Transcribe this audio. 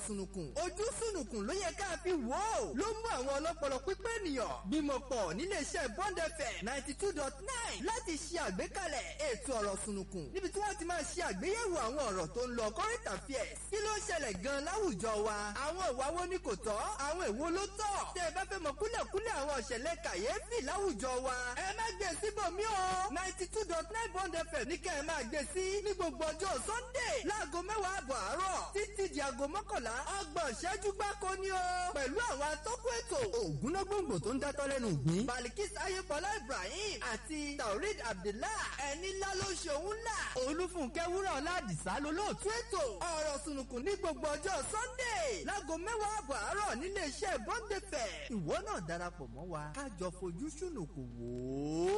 sùnùkùn ojú sùnùkùn ló yẹ ká fi wò ó ló mú àwọn ọlọ́pọlọ pípé ènìyàn bímọ pọ̀ níléeṣẹ́ Bond FM ninety two dot nine láti ṣe àgbékalẹ̀ ètò ọ̀rọ̀ sùnùkùn níbi tí wọ́n ti máa ṣe àgbéyẹ̀wò àwọn ọ̀rọ̀ tó ń lọ current affairs kí ló ń ṣẹlẹ̀ gan láwùjọ wa àwọn ìwà wo ni kò tọ́ àwọn èwo ló tọ́ tẹ́ ẹ bá fẹ́ mọ kúlẹ̀kúlẹ̀ àwọn ìṣẹ̀lẹ̀ kàyéfì láwùjọ wa ẹ má gbé síbòmí o ninety two dot nine Bond FM ní kẹ́ ẹ máa gbé sí ní gbogbo ọjọ́ Sunday láago mẹ́wàá àbọ̀ àárọ̀ títí di aago mọ́kànlá ọgbọ̀n ìṣẹ́jú gbáko ni o pẹ̀lú àwọn atọ́kùn ètò ògúnnágbòǹgbò tó ń dátọ́ lẹ́nu ìgbín Balikis Ayébọlá Ibrahim àti Taurid Abdullah ẹni ńlá ló ṣe òun ńlá Olúfúnkẹ́ Wúrà Ọládìsá lolóòtú ètò ọ̀rọ̀ sùnùkùn ní gbogbo ọjọ́ Sunday láago mẹ́wàá àbọ̀ àárọ̀ nílé iṣẹ́ Bond FM ìwọ náà darapọ̀ mọ́ wa ká jọ fojú sùnùkùn wò ó.